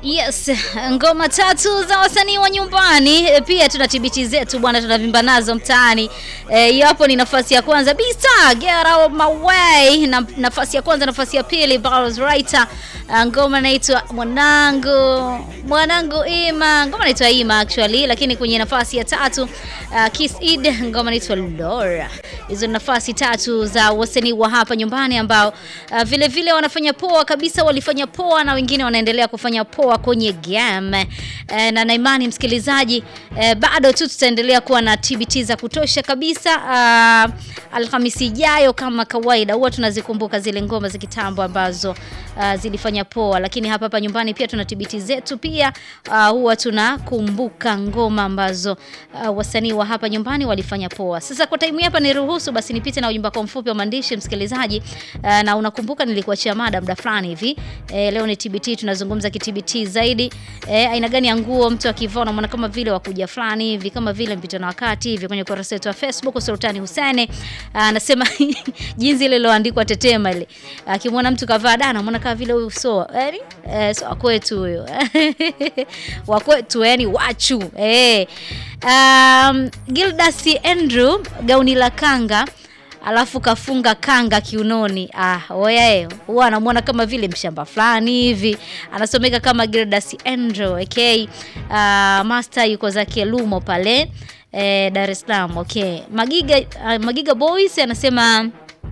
Yes, ngoma tatu za wasanii wa nyumbani e, pia tuna tibiti zetu bwana, tunavimba nazo mtaani. Hiyo e, hapo ni nafasi ya kwanza Bisa, get out my way. Na, nafasi ya kwanza, nafasi ya pili Barros Writer, ngoma inaitwa mwanangu mwanangu Ima, ngoma inaitwa Ima actually, lakini kwenye nafasi ya tatu uh, Kiss Id, ngoma inaitwa Laura. Hizo ni nafasi tatu za wasanii wa hapa nyumbani ambao uh, vile vile wanafanya poa kabisa, walifanya poa na wengine wanaendelea kufanya poa kwenye game e, na naimani msikilizaji e, bado tu tutaendelea kuwa na TBT za kutosha kabisa. Uh, Alhamisi ijayo kama kawaida huwa tunazikumbuka zile ngoma za kitambo ambazo uh, zilifanya poa, lakini hapa hapa nyumbani pia tuna TBT zetu pia uh, huwa tunakumbuka ngoma ambazo uh, wasanii wa hapa nyumbani walifanya poa. Sasa kwa time hapa niruhusu basi nipite na ujumbe wako mfupi wa maandishi msikilizaji, uh, na unakumbuka nilikuachia mada muda fulani hivi e, leo ni TBT tunazungumza TBT zaidi eh, aina gani ya nguo mtu akivaa unamwona kama vile wakuja fulani hivi kama vile mpita na wakati hivi. Kwenye ukurasa wetu wa Facebook Sultani Hussein anasema jinsi ile iliyoandikwa tetema ile, akimwona mtu kavaa dana anamwona kama vile huyu so yani eh, so kwetu huyo wa kwetu yani wachu eh. Um, Gildas Andrew gauni la kanga alafu kafunga kanga kiunoni. Ah, oyae huwa anamwona kama vile mshamba fulani hivi, anasomeka kama Gildas Andrew okay. Uh, master yuko zake Lumo pale eh, Dar es Salaam okay. Magiga, uh, Magiga Boys anasema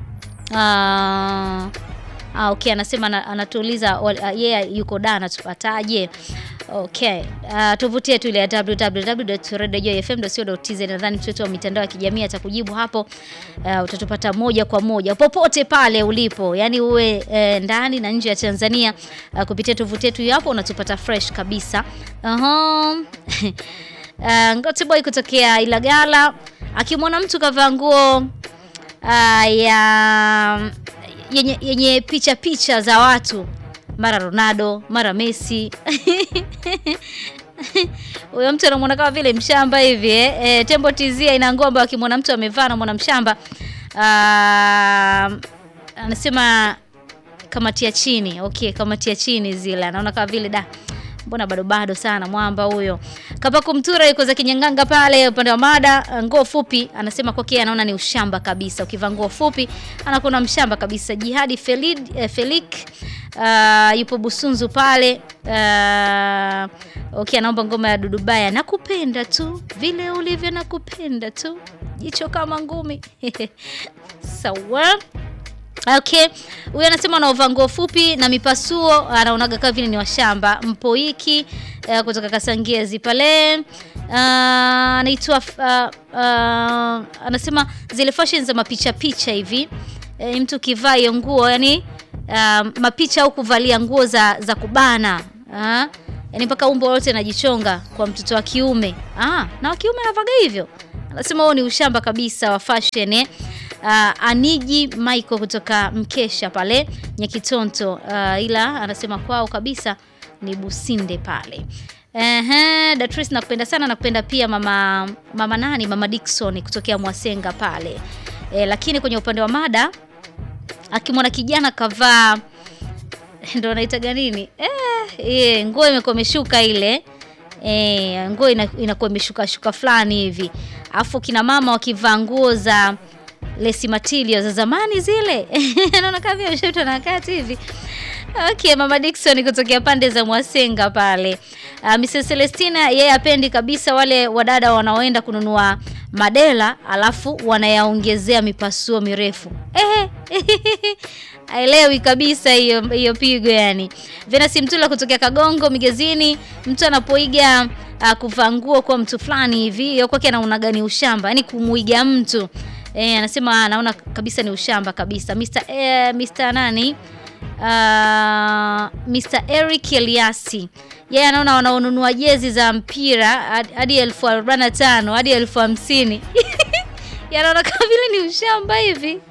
uh, Ah, okay, anasema anatuuliza yeye yeah, yuko da anatupataje? Okay. Uh, tovuti yetu ile ya www.radiojoyfm.co.tz nadhani mtoto wa mitandao ya kijamii atakujibu hapo. Uh, utatupata moja kwa moja popote pale ulipo, yaani uwe eh, ndani na nje ya Tanzania uh, kupitia tovuti yetu hapo unatupata fresh kabisa. Uh-huh. uh, Ngote boy kutokea Ilagala akimwona mtu kavaa nguo uh, ya yenye, yenye picha picha za watu mara Ronaldo mara Messi huyo mtu anamwona kama vile mshamba hivi eh. E, Tembo Tizia ina ngomba akimwona mtu amevaa na mwana mshamba anasema kamatia chini. Okay, kamatia chini zile anaona kama vile da mbona bado bado sana mwamba huyo. Kapaku Mtura yuko za kinyanganga pale upande wa mada, nguo fupi anasema kwake anaona ni ushamba kabisa. Ukivaa nguo fupi anakuwa mshamba kabisa. Jihadi Felid, eh, Felik uh, yupo Busunzu pale uh, okay, anaomba ngoma ya Dudubaya, nakupenda tu vile ulivyo, nakupenda tu jicho kama ngumi sawa. Okay, huyu anasema anaovaa nguo fupi na mipasuo anaonaga kama vile ni washamba. Mpoiki uh, kutoka Kasangezi pale anaitwa uh, uh, uh, anasema zile fashion za mapicha picha hivi e, mtu kivaa hiyo nguo yani uh, mapicha au kuvalia nguo za, za kubana uh, yani mpaka umbo lote najichonga kwa mtoto wa kiume ah, na wa kiume anavaga hivyo. Anasema huo ni ushamba kabisa wa fashion eh. Uh, Aniji Michael kutoka Mkesha pale Nyakitonto uh, ila anasema kwao kabisa ni Businde pale. Ehe, Datris nakupenda sana, nakupenda pia mama mama nani, mama Dickson kutokea Mwasenga pale e, lakini kwenye upande wa mada akimwona kijana kavaa ndo anaitaga nini eh, nguo imekuwa imeshuka ile e, nguo inakuwa imeshuka shuka fulani hivi, afu kina mama wakivaa nguo za lesi matilio za zamani zile naona kama vile mshaitwa na wakati hivi. Okay, mama Dickson kutokea pande za Mwasenga pale. Uh, Mrs Celestina yeye apendi kabisa wale wadada wanaoenda kununua madela alafu wanayaongezea mipasuo mirefu eh, aelewi kabisa hiyo hiyo pigo yani. Venasi Mtula kutokea Kagongo Migezini, mtu anapoiga uh, kuvaa nguo kwa mtu fulani hivi, hiyo kwake anaona gani ushamba, yani kumuiga mtu E, anasema anaona kabisa ni ushamba kabisa. Mr. E, Mr. nani? Uh, Mr. Eric Eliasi yeye anaona wanaonunua jezi za mpira hadi elfu arobaini na tano hadi elfu hamsini yanaona kama vile ni ushamba hivi.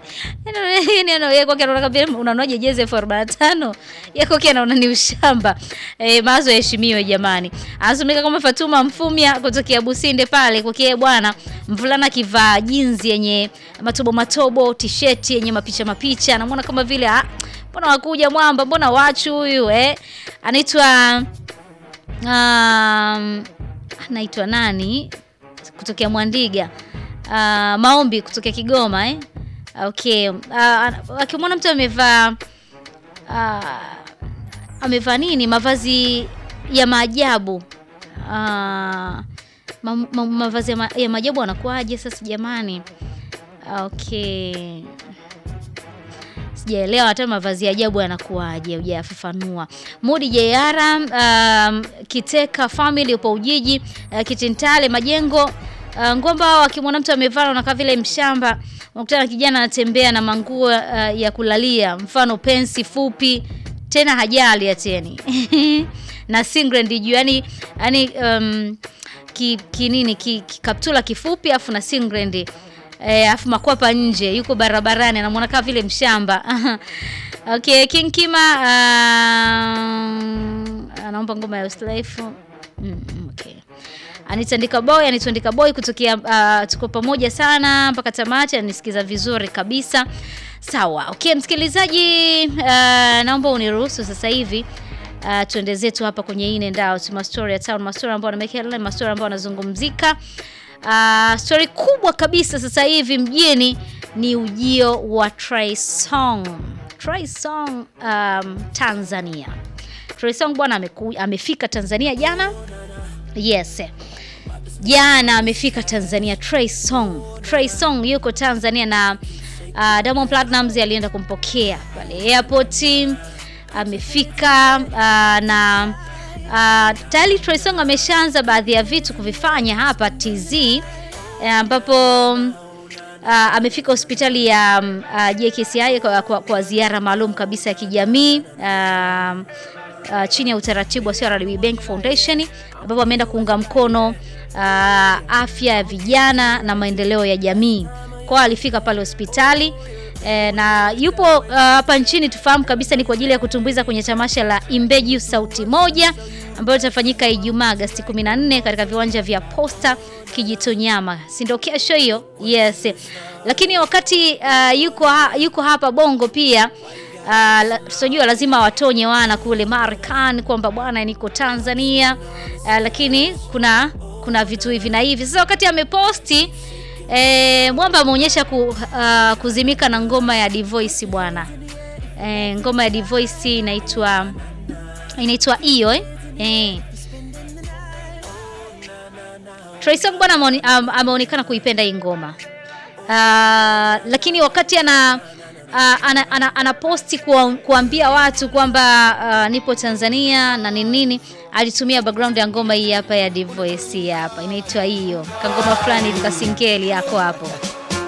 Kwake anaona kama vile unanuaje jezi elfu arobaini na tano kwake anaona ni ushamba. E, mawazo yaheshimiwe jamani. Anasomeka kama Fatuma Mfumya kutokea Businde pale kwake bwana, mvulana akivaa jinzi yenye matobo matobo, tisheti yenye mapicha mapicha, anamwona kama vile mbona wakuja mwamba, mbona wachu huyu eh? Anaitwa um, anaitwa nani kutokea Mwandiga uh, maombi kutokea Kigoma eh? Okay, uh, akimwona mtu amevaa uh, amevaa nini mavazi ya maajabu uh, ma, ma, mavazi ya, ma, ya maajabu anakuaje sasa jamani? Okay, sijaelewa hata mavazi ya ajabu yanakuaje, hujafafanua. Mudi Jayara, um, Kiteka family upo Ujiji, uh, Kitintale Majengo, uh, Ngomba wakimwona mtu amevaa unakaa vile mshamba, unakutana na kijana anatembea na manguo uh, ya kulalia, mfano pensi fupi tena hajali ateni na singlet juu, yani yani um, ki, ki nini ki, ki, kaptula kifupi afu na singlet eh, afu makwapa nje, yuko barabarani anamwona kama vile mshamba okay, King Kima uh, anaomba ngoma ya Uslife mm, okay. Anitandika boy anitandika boy kutokea uh, tuko pamoja sana mpaka tamati, anisikiza vizuri kabisa. Sawa, okay msikilizaji, uh, naomba uniruhusu sasa hivi uh, tuende zetu hapa kwenye in and out, mastori ya town, mastori ambayo anamekea, mastori ambayo anazungumzika. Uh, story kubwa kabisa sasa hivi mjini ni ujio wa Trey Songz. Trey Songz um, Tanzania. Trey Songz bwana amefika Tanzania jana. Yes. Jana amefika Tanzania Trey Songz. Trey Songz yuko Tanzania na uh, Diamond Platnumz alienda kumpokea pale airport. Amefika uh, na uh, tayari Trey Songz ameshaanza baadhi ya vitu kuvifanya hapa TZ ambapo uh, uh, amefika hospitali ya uh, JKCI kwa, kwa, kwa ziara maalum kabisa ya kijamii uh, uh, chini ya utaratibu wa CRDB Bank Foundation ambapo ameenda kuunga mkono uh, afya ya vijana na maendeleo ya jamii. Kwa alifika pale hospitali e, na yupo hapa uh, nchini tufahamu kabisa ni kwa ajili ya kutumbuiza kwenye tamasha la Imbeju Sauti Moja ambayo litafanyika Ijumaa Agosti 14 katika viwanja vya Posta Kijitonyama, si ndio kesho hiyo? Yes. Lakini wakati uh, yuko, ha, yuko hapa Bongo pia tunajua uh, lazima watonye wana kule Marekani kwamba bwana niko Tanzania uh, lakini kuna kuna vitu hivi na hivi. Sasa wakati ameposti E, Mwamba ameonyesha ku, uh, kuzimika na ngoma ya Divoice bwana. E, ngoma ya Divoice inaitwa inaitwa hiyo eh? E. Trey Songz bwana ameonekana kuipenda hii ngoma uh, lakini wakati ana uh, ana, ana, ana posti kuwa, kuambia watu kwamba uh, nipo Tanzania na ni nini, alitumia background ya ngoma hii hapa ya Divoice hapa inaitwa hiyo, kangoma fulani kasingeli yako hapo.